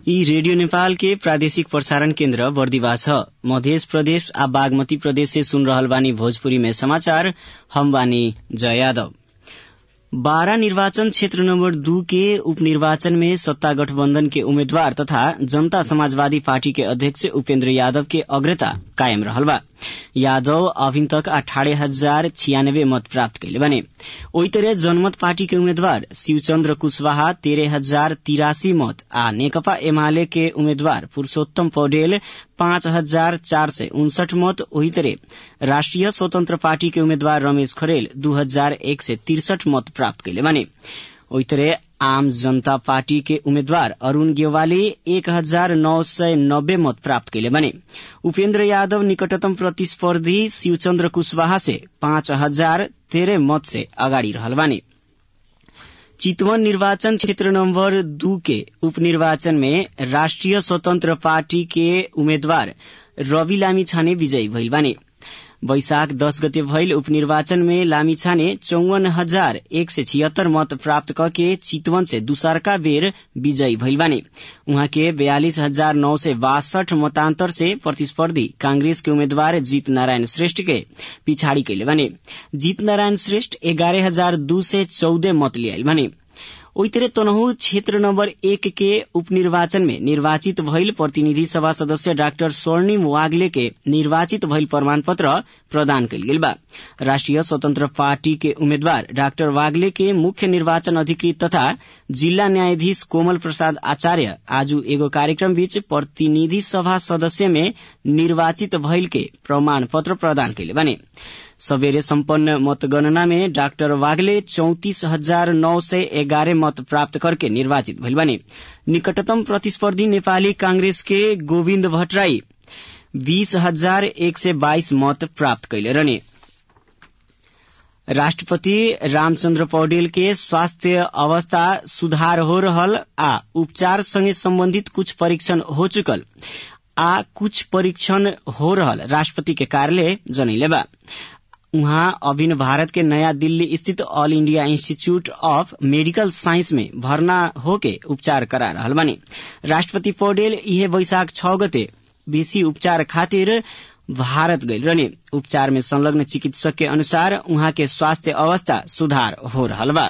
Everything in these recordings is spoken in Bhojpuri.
यी रेडियो नेपाल के प्रादेशिक प्रसारण केन्द्र बर्दिवा छ मध्य प्रदेश आ बागमती प्रदेश से सुन रहल बानी भोजपुरी में समाचार हम बानी जय यादव बारा निर्वाचन क्षेत्र नंबर दू के उपनिर्वाचन में सत्ता गठबंधन के उम्मीदवार तथा जनता समाजवादी पार्टी के अध्यक्ष उपेन्द्र यादव के अग्रता कायम रहल बा यादव अभिन तक अठारह हजार छियानबे मत प्राप्त कैले बने ओई तरह जनमत पार्टी के उम्मीदवार शिवचन्द्र कुशवाहा तेरह हजार तिरासी मत आ नेकपा एमाले के उम्मीदवार पुरूषोत्तम पौडेल पाँच हजार चार सय उनसठ मत वही तरह राष्ट्रिय स्वतन्त्र पार्टी के उम्मीदवार रमेश खरेल दू हजार एक सय तिरसठ मत प्राप्त कैले बने वही तरह आम जनता पार्टी के उम्मीदवार अरूण गेवाली एक हजार नौ सय नब्बे मत प्राप्त कैले बने उपेन्द्र यादव निकटतम प्रतिस्पर्धी शिवचन्द्र कुशवाहा से पाँच हजार तेह्र मत से अगाडि रहल बानी चितवन निर्वाचन क्षेत्र नंबर दू के उपनिर्वाचन में राष्ट्रिय स्वतन्त्र पार्टी के उम्मेद्वार रवि लामिछाने विजयी भइल बाने वैशाख दस गते भइल उपनिर्वाचन में लामिछाने चौवन हजार एक सय छिहत्तर मत प्राप्त कके चितवन से दूसरका बेर विजयी भइल बाने उहाँ के बयालिस हजार नौ सय बासठ मतान्तर से प्रतिस्पर्धी कांग्रेस के उम्मेद्वार जीत नारायण श्रेष्ठ के पिछाड़ी कैले बने जीत नारायण श्रेष्ठ एघारह हजार दू सय चौध मत लियाइल भने ओई तरह तनहु क्षेत्र नम्बर एक के उपनिर्वाचन में निर्वाचित भइल प्रतिनिधि सभा सदस्य डाक्टर स्वर्णिम वाग्ले के निर्वाचित भइल प्रमाण पत्र प्रदान कयल गेल बा राष्ट्रिय स्वतन्त्र पार्टी के उम्मेद्वार डाक्टर वाग्ले के मुख्य निर्वाचन अधिकृत तथा जिल्ला न्यायाधीश कोमल प्रसाद आचार्य आज एगो कार्यक्रम बीच प्रतिनिधि सभा सदस्य में निर्वाचित भइल के प्रमाण पत्र प्रदान कैले बने सबेरे सम्पन्न मतगणना में डाक्टर वागले चौतिस हजार नौ सय एघार मत प्राप्त करके निर्वाचित भइल बने निकटतम प्रतिस्पर्धी नेपाली कांग्रेस के गोविन्द भट्टराई बीस हजार एक सय बाइस मत प्राप्त कैले रहने राष्ट्रपति रामचन्द्र पौडेल के स्वास्थ्य अवस्था सुधार हो रहल आ उपचार संगे सम्बन्धित कुछ परीक्षण हो चुकल आ कुछ परीक्षण हो रहल राष्ट्रपति के कार्यालय जनैले बा उहाँ अभिन भारत के नयाँ दिल्ली स्थित all India institute of medical science में भर्ना होके उपचार करा रहल बानी राष्ट्रपति पौडेल इहे वैशाख छ गते बेसी उपचार खातिर भारत गइल रहने उपचार में संलग्न चिकित्सक के अनुसार उहाँ के स्वास्थ्य अवस्था सुधार हो रहल बा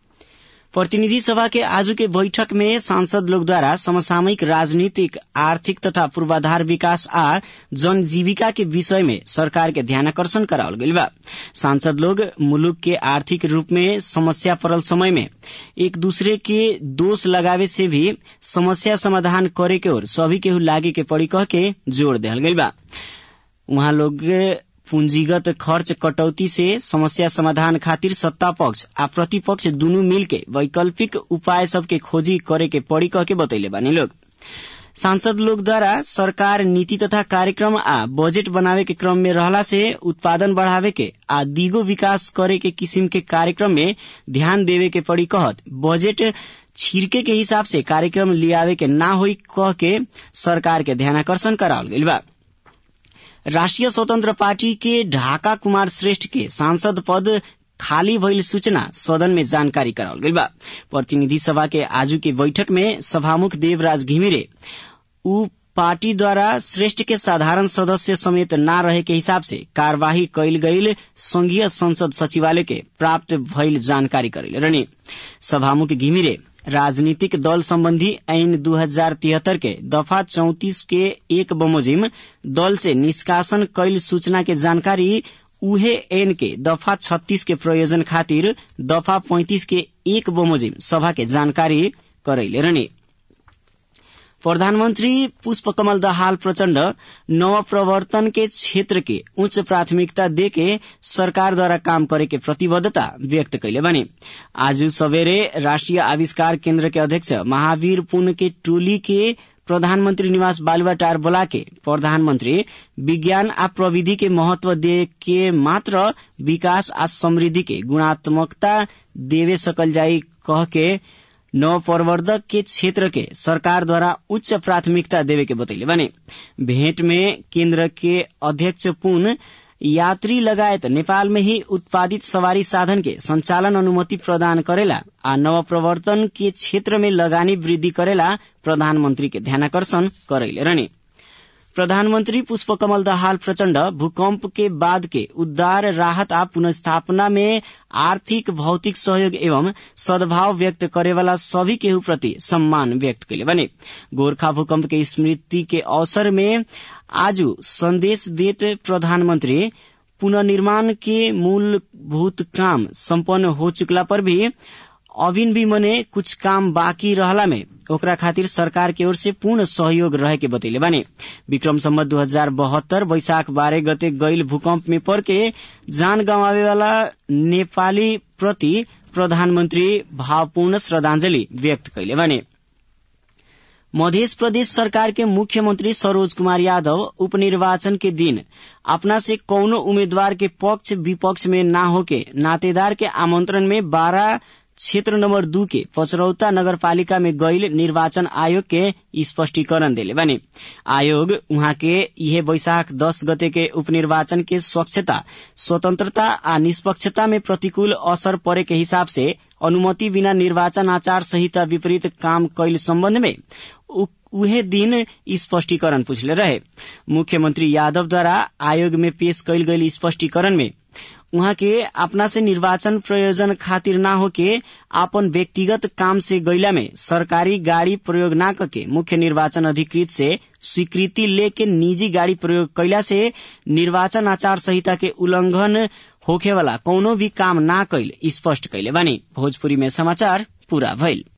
प्रतिनिधि सभा के आज के बैठक में सांसद लोग द्वारा समसामयिक राजनीतिक आर्थिक तथा पूर्वाधार विकास आ जनजीविका के विषय में सरकार के ध्यानकर्षण करावल गइल बा सांसद लोग मुलुक के आर्थिक रूप में समस्या पड़ल समय में एक दूसरे के दोष लगावे से भी समस्या समाधान करे के ओर सभी केहू लागे के पड़ी कह के जोड़ दिहल गइल बा उहाँ लोग पूंजीगत खर्च कटौती से समस्या समाधान खातिर सत्ता पक्ष आ प्रतिपक्ष दुनू मिल के वैकल्पिक उपाय सबके खोजी करे के पड़ी कह के बतैले बानी लोग सांसद लोग द्वारा सरकार नीति तथा कार्यक्रम आ बजेट बनावे के क्रम में रहला से उत्पादन बढ़ावे के आ दिगो विकास करे के किसिम के कार्यक्रम में ध्यान देवे के पड़ी कहत बजेट छिड़के के हिसाब से कार्यक्रम लियावे के ना होई कह के सरकार के ध्यानाकर्षण करावल गइल बा राष्ट्रिय स्वतन्त्र पार्टी के ढाका कुमार श्रेष्ठ के सांसद पद खाली भइल सूचना सदन में जानकारी करावल गइल बा प्रतिनिधि सभा के आजू के बैठक में सभामुख देवराज घिमिरे उ पार्टी द्वारा श्रेष्ठ के साधारण सदस्य समेत न रहे के हिसाब से कार्यवाही कैल गईल संघीय संसद सचिवालय के प्राप्त भइल जानकारी करेले रहने सभामुख घिमिरे राजनीतिक दल सम्बन्धी ऐन दू हजार तिहत्तर के दफा चौतिस के एक बमोजिम दल से निष्कासन कैल सूचना के जानकारी उहे ऐन के दफा छत्तीस के प्रयोजन खातिर दफा पैंतिस के एक बमोजिम सभा के जानकारी करैले रहने प्रधानमन्त्री पुष्पकमल दाहाल प्रचण्ड नव प्रवर्तन के क्षेत्र के उच्च प्राथमिकता देके सरकार द्वारा काम करे के प्रतिबद्धता व्यक्त कैले बने आज सवेरे राष्ट्रिय आविष्कार केन्द्र के अध्यक्ष महावीर पुन के टोली के प्रधानमन्त्री निवास बालुवाटार बोला के प्रधानमन्त्री विज्ञान आ प्रविधि के महत्व दे के मात्र विकास आ समृद्धि के गुणात्मकता देवे सकल जाई कह के नव प्रवर्धक के क्षेत्र के सरकार द्वारा उच्च प्राथमिकता देवे के बतैले बने भेंट में केन्द्र के अध्यक्ष पुन यात्री लगायत नेपाल में ही उत्पादित सवारी साधन के संचालन अनुमति प्रदान करेला आ नवप्रवर्तन के क्षेत्र में लगानी वृद्धि करेला प्रधानमंत्री के ध्यानाकर्षण करैले रहने प्रधानमंत्री पुष्पकमल दाहाल प्रचण्ड भूकंप के बाद के उद्धार राहत आ पुनस्थापना में आर्थिक भौतिक सहयोग एवं सद्भाव व्यक्त करेवाला सभी केहू प्रति सम्मान व्यक्त कैले बने गोरखा भूकंप के स्मृति के अवसर में आज संदेश देत प्रधानमंत्री पुनर्निर्माण के मूलभूत काम सम्पन्न हो चुकला पर भी अभिन भी मने कुछ काम बाँकी रहला में ओकरा खातिर सरकार की ओर से पूर्ण सहयोग रहे के बतैले बानी विक्रम सम्मत दू हजार बहत्तर वैशाख बारह गते गईल भूकंप में पड़ के जान गंवावे वाला नेपाली प्रति प्रधानमंत्री भावपूर्ण श्रद्धांजलि व्यक्त कैले बानी मध्य प्रदेश सरकार के मुख्यमंत्री सरोज कुमार यादव उपनिर्वाचन के दिन अपना से कौनो उम्मीदवार के पक्ष विपक्ष में ना होके नातेदार के आमंत्रण में बारह क्षेत्र नंबर दू के पचरौता नगरपालिका में गईल निर्वाचन आयोग के स्पष्टीकरण देले बने आयोग उहाँ के यह बैशाख दस गते के उपनिर्वाचन के स्वच्छता स्वतंत्रता आ निष्पक्षता में प्रतिकूल असर परे के हिसाब से अनुमति बिना निर्वाचन आचार संहिता विपरीत काम कैल सम्बन्ध में उहे दिन स्पष्टीकरण पूछले रहे मुख्यमंत्री यादव द्वारा आयोग में पेश कैल गईल स्पष्टीकरण में उहाँ के अपना से निर्वाचन प्रयोजन खातिर ना होके आपन व्यक्तिगत काम से गैला में सरकारी गाड़ी प्रयोग ना करके मुख्य निर्वाचन अधिकृत से स्वीकृति लेके निजी गाड़ी प्रयोग कैला से निर्वाचन आचार संहिता के उल्लंघन होखे वाला कौनो भी काम ना कैल स्पष्ट कैले बानी भोजपुरी में समाचार पूरा भइल